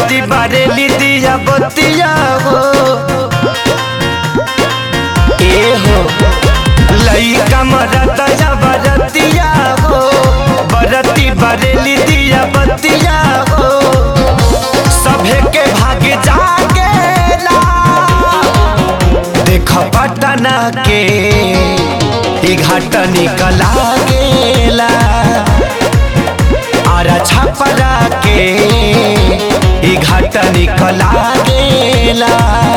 बरती बरेली दिया बतिया हो ए हो लइका मरता या बरतिया हो बरती बरेली दिया बतिया हो सभे के भाग जागेला देख पटना के ई घाट निकला गेला आरा छपरा के ई घाट निकला गेला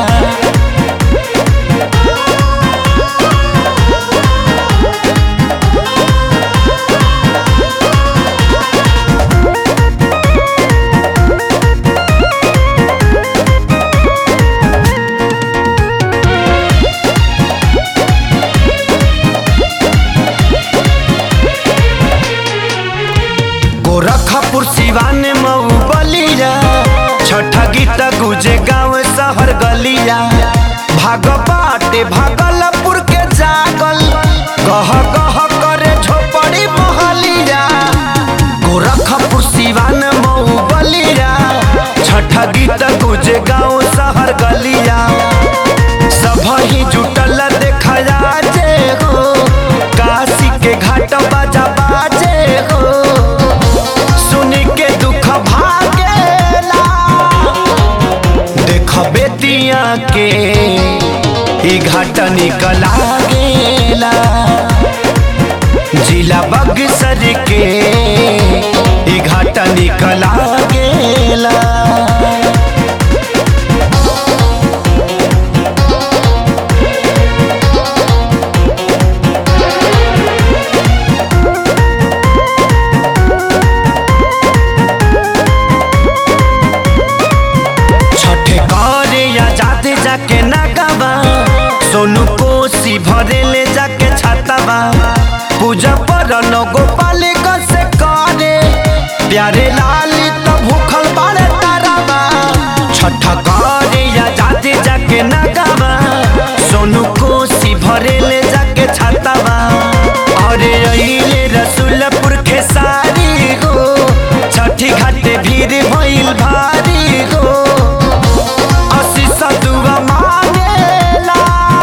गोरखपुर सिवान मऊ बलिया छठ गीत गुजे गाँव शहर गलिया भाग बाटे भागलपुर के जागल गह गह करे झोपड़ी महलिया गोरखपुर सिवान मऊ बलिया छठ गीत गुजे गाँव शहर गलिया सब ही जुटल देखा जे हो काशी के घाट बाजा बाजे हो सुनी के दुख भागेला देख बेतिया के ई घाट निकला गेला जिला बक्सर के ई घाट निकला गेला छठे करे या जाते जाके नगावा सोनू कोसी भरे ले जाके छातावा पूजा पर गोपाल से करे प्यारे लाली तो भूखल बाड़े तारावा छठ करे या जाते जाके नगावा सोनू कोसी भरे ले जाके छातावा अरे अइले रसुलपुर खेसारी हो छठी घाटे भीड़ भइल भारी हो आशीष दुआ मांगेला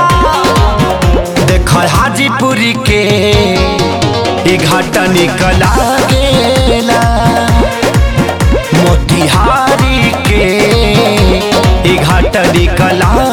देख हाजीपुरी के ई घाट निकला गेला मोतिहारी के ई घाट निकला